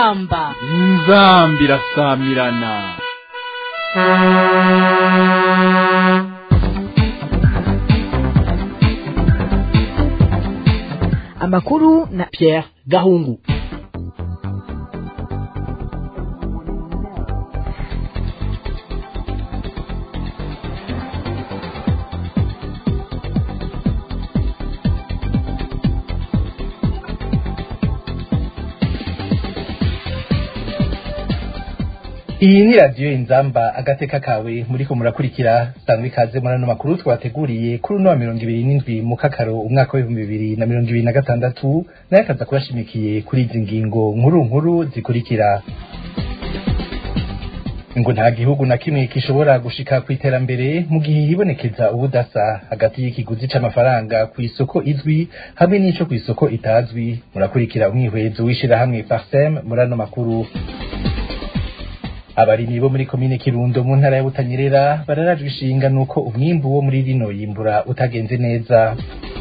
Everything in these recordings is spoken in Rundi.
inzamba inzambi irasamirana amakuru na Pierre Gahungu iyi ni radiyo inzamba agateka kawe muriko murakurikira sangwa ikaze muri ano makuru twateguriye kuri uno wa mirongo ibiri n'indwi mu kakaro umwaka w'ibihumbi bibiri na mirongo ibiri na gatandatu nayo akaza kubashimikiye kuri izi ngingo nkuru nkuru zikurikira ngo nta gihugu na kimwe gishobora gushika ku iterambere mu gihe hibonekeza ubudasa hagati y'ikiguzi c'amafaranga ku isoko izwi hamwe n'ico ku isoko itazwi murakurikira umwihwezo w'ishirahamwe parsem muri ano makuru abarimyi bo muri komine kirundo mu ntara ya butanyerera bararajwe ishinga nuko umwimbu wo muri rino yimbura utagenze neza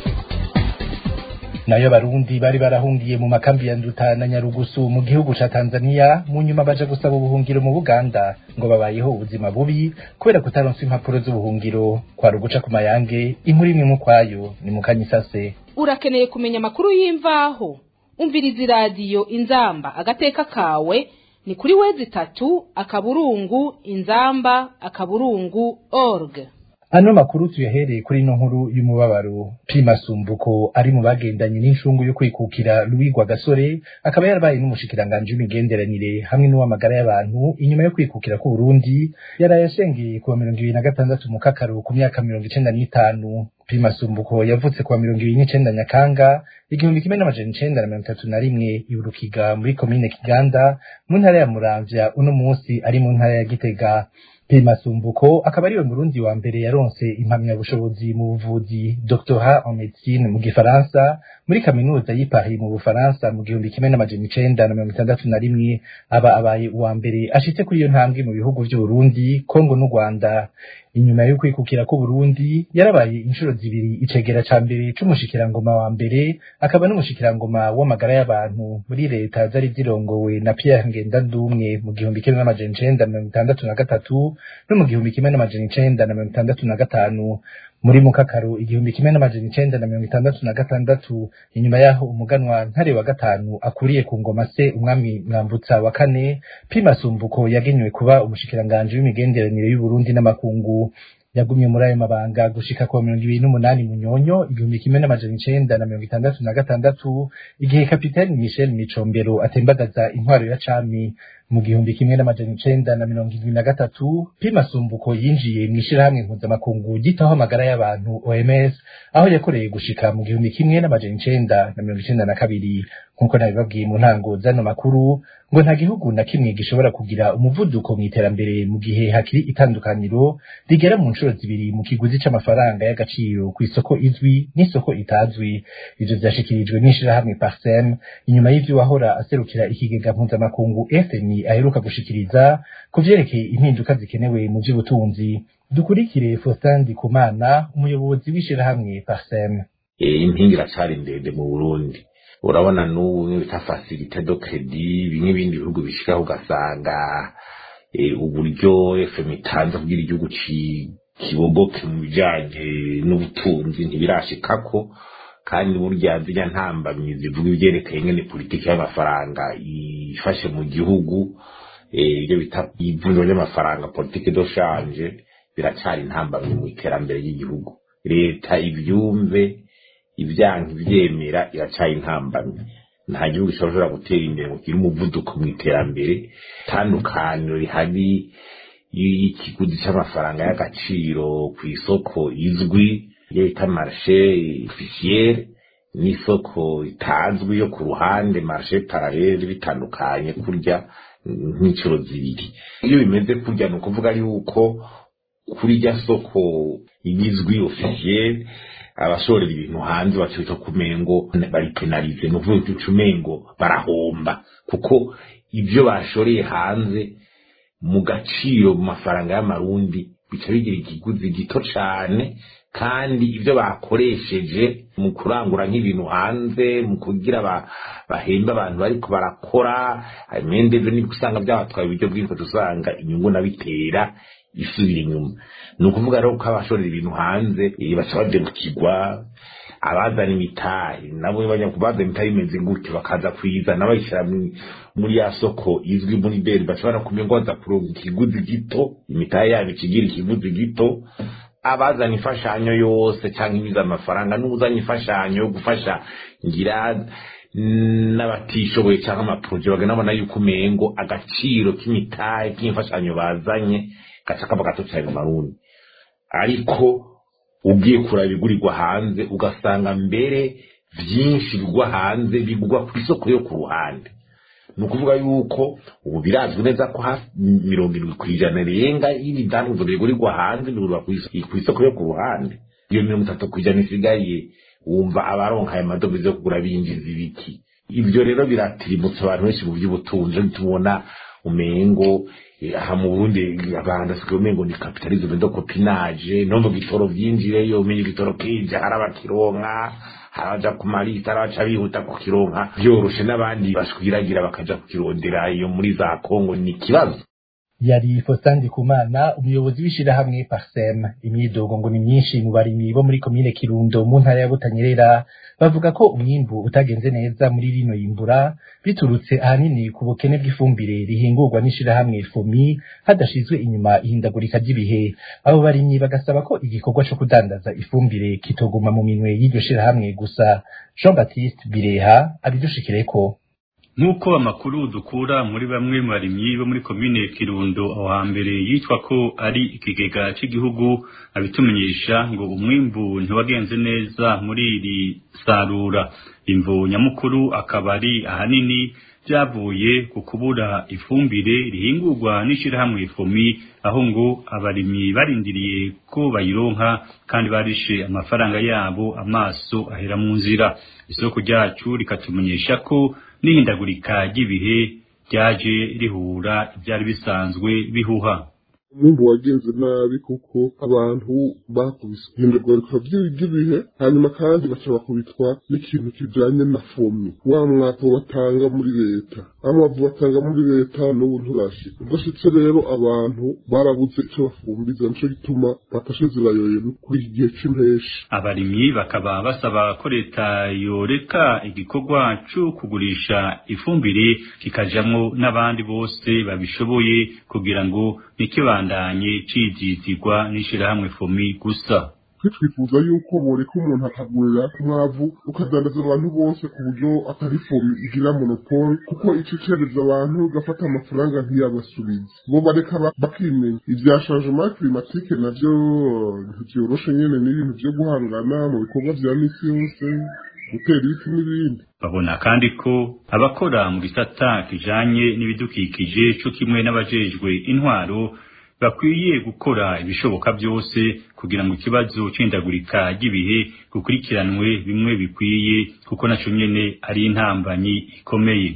nayo abarundi bari barahungiye mu makambi ya nduta na nyarugusu mu gihugu ca tanzania mu nyuma baja gusaba ubuhungiro mu buganda ngo babayeho ubuzima bubi kubera kutaronswa impapuro z'ubuhungiro kwari uguca ku mayange inkuru imwe mu kwayo ni mu kanyisase urakeneye kumenya amakuru y'imvaho umviriza iradiyo inzamba agateka kawe ni kuri wezi itatu akaburungu inzamba akaburungu org ano makuru tuyahereye kuri ino nkuru y'umubabaro primasumbuko ari mu bagendanye n'inshungu yo kwikukira Louis Gasore akaba yarabaye n'umushikiranganji w'imigenderanire hamwe n'uw'amagara y'abantu inyuma yo kwikukira ku Burundi yaraye ashengeye kuwa mirongo ibiri na gatandatu mu kakaro ku myaka mirongo icenda n'itanu primasumbuko yavutse kuwa mirongo ibiri n'icenda nyakanga igihumbi kimwe n'amajana icenda na mirongo itatu na rimwe iburukiga muri komine kiganda mu ntara ya muramvya uno munsi ari mu ntara ya gitega Masumbuko akaba ariwe murundi wa mbere yaronse impamyabushobozi mu buvuzi doctorat en médecine mu gifaransa muri kaminuza y'i Paris mu Bufaransa mu gihumbi kimwe n'amajana icenda na mirongo itandatu na rimwe aba abaye uwa mbere ashitse kuri iyo ntambwe mu bihugu vy'Uburundi Kongo n'u Rwanda inyuma yo kwikukira ku Burundi yarabaye inshuro zibiri icegera ca mbere c'umushikirangoma wa mbere akaba n'umushikirangoma w'amagara y'abantu muri leta zari zirongowe na Pierre Ngendandumwe mu gihumbi kimwe n'amajana icenda na mirongo itandatu na gatatu no mu gihumbi kimwe n'amajana icenda na mirongo itandatu na gatanu muri mukakaro igihumbi kimwe n'amajana icenda na mirongo itandatu na gatandatu inyuma yaho umuganwa ntare wa gatanu akuriye ku ngoma se umwami mwambutsa wa kane pimasumbuko yagenywe kuba umushikiranganji w'imigenderanire y'uburundi n'amakungu yagumye muri ayo mabanga gushika kuwa mirongo ibiri n'umunani munyonyo igihumbi kimwe n'amajana icenda na mirongo itandatu na gatandatu igihe kapitani michel micombero atembagaza intwaro ya cami mu gihumbi kimwe n'amajana icenda na mirongo indwi na gatatu pimasumbuko yinjiye mw'ishirahamwe mpuzamakungu ryitaho amagara y'abantu oms aho yakoreye gushika mu gihumbi kimwe n'amajana icenda na mirongo icenda na kabiri nk'uko nabibabwiye mu ntango z'ano makuru ngo nta gihugu na kimwe gishobora kugira umuvuduko mu iterambere mu gihe hakiri itandukaniro rigera mu nshuro zibiri mu kiguzi c'amafaranga y'agaciro ku isoko izwi n'isoko itazwi ivyo vyashikirijwe n'ishirahamwe parsem inyuma y'ivyo wahora aserukira ikigega mpuzamakungu fmi aheruka gushikiriza ku vyerekeye impinduka zikenewe mu vy'ubutunzi dukurikire Faustin Ndikumana umuyobozi w'ishirahamwe parsem impinga iracari ndende mu burundi urabona n'ubu bita facilite do credit bimwe bindi bihugu bishikaho ugasanga uburyo fm itanze kugira igihugu kibogoke mu bijanye n'ubutunzi ntibirashikako kandi burya zirya ntambamyi zivuga ivyerekeye ngene politiki y'amafaranga ifashe mu gihugu ibyo bita ivunjwa ry'amafaranga politiki do shanje biracari intambamyi mu iterambere ry'igihugu leta ivyumve ibyanka ivyemera iracaye intambamyi nta gihugu gishobora gutera imbere ngo kigire umuvuduko mu iterambere tandukaniro rihari y'ikiguzi c'amafaranga y'agaciro ku isoko izwi iyo bita marshe officiere n'isoko itazwi yo ku ruhande marshe parallele bitandukanye kurya nk'inshuro zibiri iyo bimeze kurya ni ukuvuga yuko kuri rya soko igizwi officiere abashorera ibintu hanze bacita kumengo bari penalize no kuvuga ucumengo barahomba kuko ibyo bashoreye hanze mu gaciro mu mafaranga y'amarundi bica bigira ikiguzi gito cane kandi ibyo bakoresheje mu kurangura nk'ibintu hanze mu kugira bahemba abantu bariko barakora imendeze nibwo usanga byabatwaye uburyo bwinshi usanga inyungu nabitera isubira inyuma ni ukuvuga rero ko abashorera ibintu hanze baca badebukirwa abazana imitahe nabo bajya kubazana imitahe imeze gute bakaza kuyizana bayishyira muri ya soko izwi muri beri bashobora kumenya ngo baza kuronka ikiguzi gito imitahe yabo ikigira ikiguzi gito abazana imfashanyo yose cyangwa ibiza amafaranga n'uzanye imfashanyo yo gufasha ngira n'abatishoboye cyangwa amaporoje baganabona yuko umengo agaciro k'imitahe k'imfashanyo bazanye gaca kaba gato cyane mu marundi ariko ugiye kuraba ibigurirwa hanze ugasanga mbere byinshi bigwa hanze bigwa ku isoko yo ku ruhande ni ukuvuga yuko ubu birazwi neza ko hafi mirongo irindwi ku ijana rirenga y'ibidandazwa bigurirwa hanze bigurwa ku isoko yo ku ruhande iyo mirongo itatu ku ijana isigaye wumva abaronka aya madovize yo kugura binjiza ibiki ibyo rero biratirimutsa abantu benshi mu by'ubutunzi tubona umengo aha mu burundi abantu asigaye umengo ni kapitalisme do copinage nombo gitoro vyinjireyo umenye igitoro kija hari abakironka hari abaja ku marita hari abaca bihuta kukironka vyoroshe n'abandi bashwiragira bakaja kukirondera iyo muri za kongo ni ikibazo yari Faustin Ndikumana umuyobozi w'ishirahamwe Parsem imyidogo ngo ni myinshi mu barimyi bo muri komine Kirundo mu ntara ya Butanyerera bavuga ko umwimbu utagenze neza muri rino yimbura biturutse ahanini ku bukene bw'ifumbire rihingurwa n'ishirahamwe FOMI hadashizwe inyuma ihindagurika ry'ibihe abo barimyi bagasaba ko igikorwa co kudandaza ifumbire kitoguma mu minwe y'iryo shirahamwe gusa Jean Baptiste Bireha abidushikireko nk'uko amakuru dukura muri bamwe mu barimyi bo muri komine kirundo aho hambere yitwa ko ari ikigega cy'igihugu abitumenyesha ngo umwimbu ntiwagenze neza muri iri sarura imvu nyamukuru akaba ari ahanini byavuye ku kubura ifumbire rihingurwa n'ishyirahamwe fomi aho ngo abarimyi barindiriye ko bayironka kandi barishe amafaranga yabo amaso ahera mu nzira isoko ryacu rikatumenyesha ko n'ihindagurika ry'ibihe ryaje rihura ibyari bisanzwe bihuha umwumvu wagenze nabi kuko abantu bakubise ihindagurika ry'ibihe hanyuma kandi baca bakubitwa n'ikintu kijanye na fomi wa mwaka batanga muri leta amavu batanga muri leta n'ubu nturashika udashitse rero abantu barabuze icyo bafumbiza nico gituma batashe zirayoye kuri iki gihe c'impeshi abarimyi bakaba basaba ko leta yoreka igikorwa co kugurisha ifumbire kikajamwo n'abandi bose babishoboye kugira ngo ntikibandanye cizitirwa n'ishirahamwe fomi gusa twifuza yuko boreka umuntu akagurira umwavu ukadandaza abantu bose ku buryo atari fomi igira monopole kuko ico cereza abantu gafata amafaranga ntiyabasubize bo bareka bakimenya ivya changement climatique navyo ntivyoroshe nyene n'ibintu vyo guhangana mu bikorwa vya misi yose gutera ibiti n'ibindi babona kandi ko abakora mu gisata kijanye n'ibidukikije co kimwe n'abajejwe intwaro bakwiye gukora ibishoboka byose kugira ngo ikibazo c'indagurika ry'ibihe gukurikiranwe bimwe bikwiye kuko naco nyene ari intambanyi ikomeye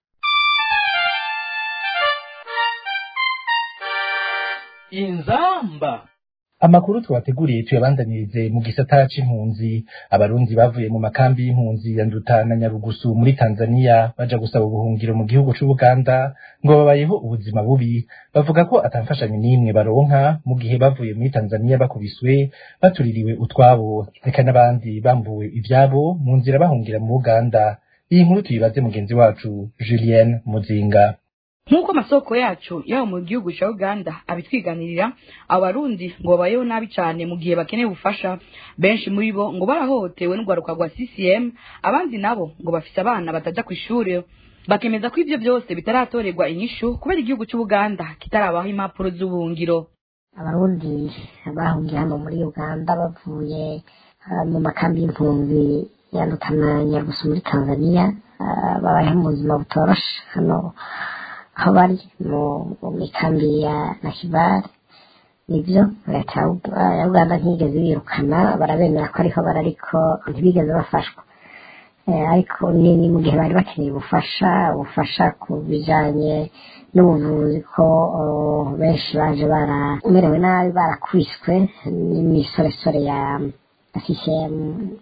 inzamba amakuru twateguriye tuyabandanirize mu gisata c'impunzi abarundi bavuye mu makambi y'impunzi ya Nduta na Nyarugusu muri Tanzania baja gusaba ubuhungiro mu gihugu c'Ubuganda ngo babayeho ubuzima bubi bavuga ko atamfashanyo n'imwe baronka mu gihe bavuye muri Tanzania bakubiswe batuririwe utwabo reka n'abandi bambuwe ivyabo mu nzira bahungira mu Uganda iyi nkuru tuyibaze mugenzi wacu Julienne Muzinga nk'uko amasoko yacu yaba mu gihugu cya uganda abitwiganirira abarundi ngo babayeho nabi cyane mu gihe bakeneye ubufasha benshi muri bo ngo barahohotewe n'urwaruka rwa ccm abandi nabo ngo bafise abana batajya ku ishuri bakemeza ko ibyo byose bitaratorerwa inyishu kubera igihugu cy'ubuganda kitarabaho impapuro z'ubuhungiro abarundi bahungiye hano muri uganda bavuye ah, mu makambi y'impunzi yandukana nyarugusu muri tanzania ah, babayeho mu buzima butoroshe hano aho bari mu mu mikambi ya nakibare nibyo leta ya Ug- ya uganda ntiyigeze birukana barabemera ko ariho bari ariko ntibigeze bafashwa Eh, ariko ni ni mu gihe bari bakeneye ubufasha ubufasha ku bijanye n'ubuvuzi ko oh, benshi baje baramerewe nabi barakubiswe n'imisoresore ya ya CCM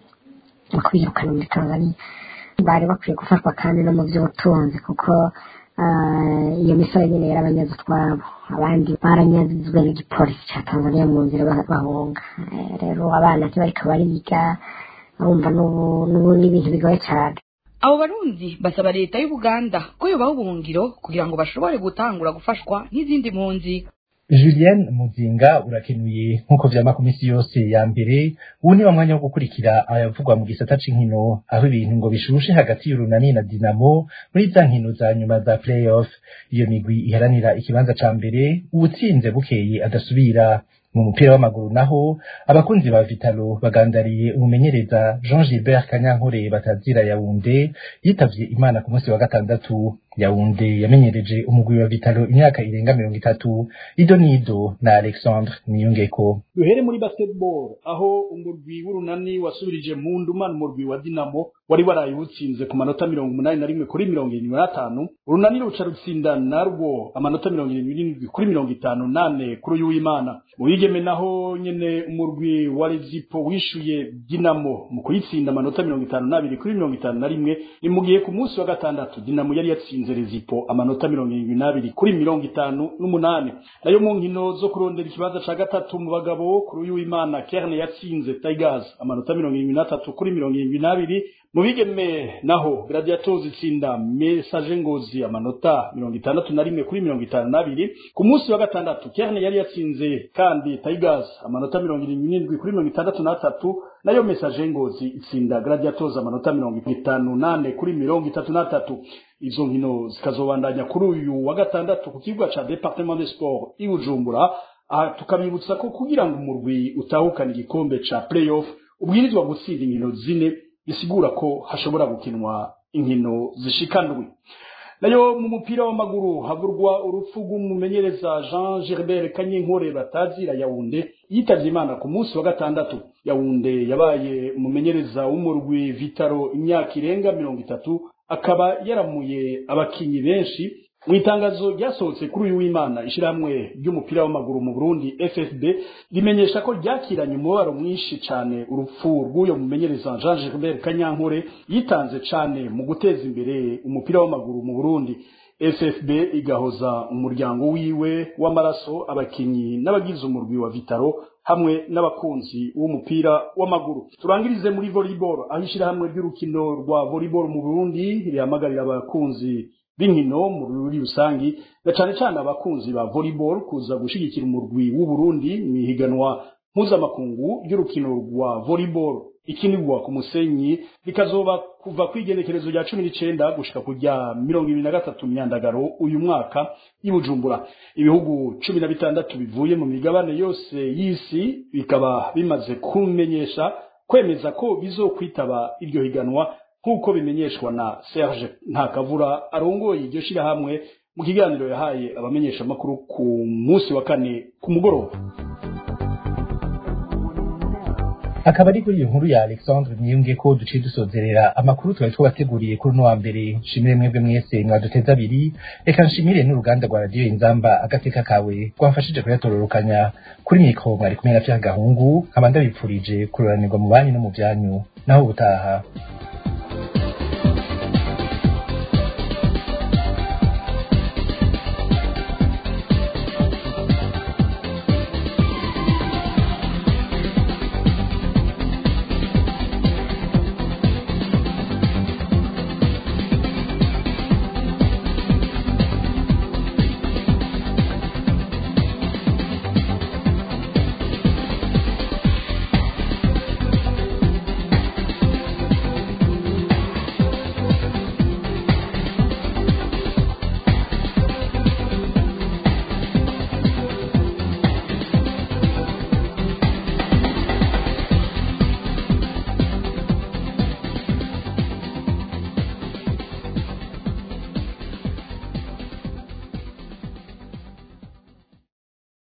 mu kwirukana muri Tanzania bari bakwiye gufatwa kandi no mu by'ubutunzi kuko ah, iyo misore nyine yarabanyaze utwabo abandi baranyazwe n'igipolisi cya Tanzania mu nzira bah- bahunga Eh, rero abana ntibariko bariga urumva n'ubu n'ubu ni ibintu bigoye cyane abo barundi basaba leta y'ubuganda ko yobaha ubuhungiro kugira ngo bashobore gutangura gufashwa nk'izindi mpunzi Julien Muzinga urakenuye nk'uko vyama ku misi yose ya mbere ubu ni wa mwanya wo gukurikira ayavugwa mu gisata c'inkino aho ibintu ngo bishushe hagati y'urunani na Dinamo muri za nkino za nyuma za playoff iyo migwi iharanira ikibanza ca mbere uwutsinze bukeye adasubira mu mupira w'amaguru naho abakunzi ba Vitalo bagandariye umumenyereza Jean Gilbert Kanyankore batazira Yaounde yitavye Imana ku munsi wa gatandatu Yaounde yamenyereje umugwi wa Vitalo imyaka irenga mirongo itatu Ido Nido na Alexandre Niyongeko duhere muri basketball aho umurwi w'urunani wasubirije mu ndumana umurwi wa dinamo wari waraye utsinze ku manota mirongo umunani na rimwe kuri mirongo irindwi n'atanu urunani ruca rutsinda narwo amanota mirongo irindwi n'indwi kuri mirongo itanu nane kuri uyu w'imana mu bigeme naho nyene umurwi wa rezipo wishuye dinamo mu kuyitsinda amanota mirongo itanu n'abiri kuri mirongo itanu na rimwe ni mu gihe ku munsi wa gatandatu dinamo yari yatsinze rezipo amanota mirongo irindwi n'abiri kuri mirongo itanu n'umunani nayo mu nkino zo kurondera ikibanza ca gatatu mu bagabo kuri uyu w'imana kerne yatsinze tigers amanota mirongo irindwi n'atatu kuri mirongo irindwi n'abiri mu bigeme naho gladiators itsinda message ngozi amanota mirongo itandatu na rimwe kuri mirongo itanu n'abiri ku munsi wa gatandatu kerne yari yatsinze kandi tigers amanota mirongo irindwi n'indwi kuri mirongo itandatu n'atatu nayo message ngozi itsinda gladiators amanota mirongo itanu nane kuri mirongo itatu n'atatu izo nkino zikazobandanya kuri uyu wa gatandatu ku kibuga ca departement de sport i bujumbura aha tukabibutsa ko kugira ngo umurwi utahukane igikombe ca playoff ubwirizwa gutsinda inkino zine bisigura ko hashobora gukinwa inkino zishikandwi nayo mu mupira w'amaguru havurwa urupfu rw'umumenyereza jean gilbert kanyinkore batazira yawunde yitavye imana ku munsi wa gatandatu yawunde yabaye umumenyereza w'umurwi vitaro imyaka irenga mirongo itatu akaba yaramuye abakinyi benshi mu itangazo ryasohotse kuri uyu w'imana ishyirahamwe ry'umupira w'amaguru mu burundi ffb rimenyesha ko ryakiranye umubabaro mwinshi cyane urupfu rw'uyo mumenyereza jean gilbert kanyankore yitanze cyane mu guteza imbere umupira w'amaguru mu burundi ffb igahoza umuryango wiwe w'amaraso abakinyi n'abagize umurwi wa vitaro hamwe n'abakunzi b'umupira w'amaguru turangirize muri volleyball aho ishyirahamwe ry'urukino rwa volleyball mu burundi rihamagarira abakunzi b'inkino muri rusangi na cane cane abakunzi ba volleyball kuza gushigikira umurwi w'u Burundi mu ihiganwa mpuzamakungu ry'urukino rwa volleyball ikinirwa ku musenyi bikazoba kuva ku igenekerezo rya cumi n'icenda gushika ku rya mirongo ibiri na gatatu myandagaro uyu mwaka i Bujumbura ibihugu cumi na bitandatu bivuye mu migabane yose y'isi bikaba bimaze kumenyesha kwemeza ko bizokwitaba iryo higanwa nk'uko bimenyeshwa na Serge Ntakavura arongoye iryo shirahamwe mu kiganiro yahaye abamenyesha amakuru ku munsi wa kane ku mugoroba akaba ari kuri iyo nkuru ya Alexandre Niyunge ko duciye dusozerera amakuru twari twabateguriye kuri uno wa mbere nshimire mwebwe mwese mwaduteze abiri reka nshimire n'uruganda rwa radiyo inzamba agateka kawe rwafashije kuyatororokanya kuri mikoro mwari kumwe na Pierre Gahungu nkaba ndabipfurije kururanirwa mu banyu no mu byanyu naho ubutaha